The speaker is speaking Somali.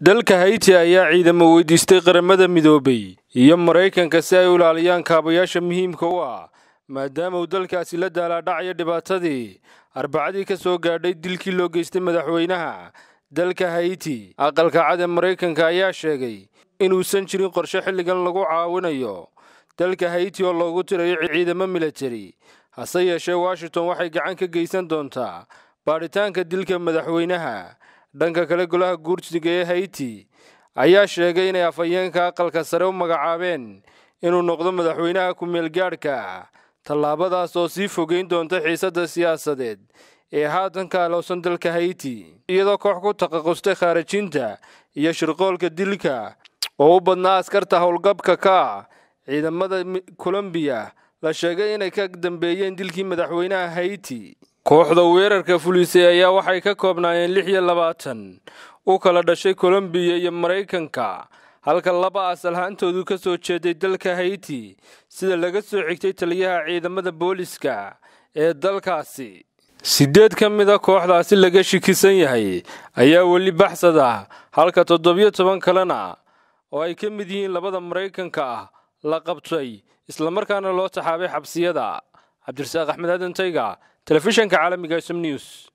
dalka hayti ayaa ciidamo weydiistay qaramada midoobay iyo maraykanka si ay u ilaaliyaan kaabayaasha muhiimka u ah maadaama uu dalkaasi la daalaadhacayo dhibaatadii arbacadii ka soo gaadhay dilkii loo geystay madaxweynaha dalka hayti aqalka cad ee maraykanka ayaa sheegay inuusan jirin qorshe xilligan lagu caawinayo dalka hayti oo loogu tirayo ciidamo militari hase yeeshee washington waxay gacan ka geysan doontaa baadhitaanka dilka madaxweynaha dhanka kale golaha guursiga ee hayti ayaa sheegay inay afhayeenka aqalka sare u magacaabeen inuu noqdo madaxweynaha ku-meelgaadhka ah tallaabadaas oo sii fogeyn doonta xiisadda siyaasadeed ee haatan ka alowsan dalka hayti iyadoo koox ku taqaqustay khaarajinta iyo shirqoolka dilka oo u badnaa askarta howlgabka ka ah ciidamada kolombiya la sheegay inay ka dambeeyeen dilkii madaxweynaha hayti kooxda weerarka fulisay ayaa waxay ka koobnaayeen lix iyo labaatan u kala dhashay kolombiya iyo maraykanka halka laba asal haantoodu ka soo jeeday dalka hayti sida laga soo xigtay taliyaha ciidamada booliska ee dalkaasi siddeed ka mid a kooxdaasi laga shikisan yahay ayaa weli baxsad ah halka toddobiyo toban kalena oo ay ka mid yihiin labada maraykanka ah la qabtay islamarkaana loo taxaabay xabsiyada cabdirasaaq axmed aadan tayga telefishanka caalamiga sm news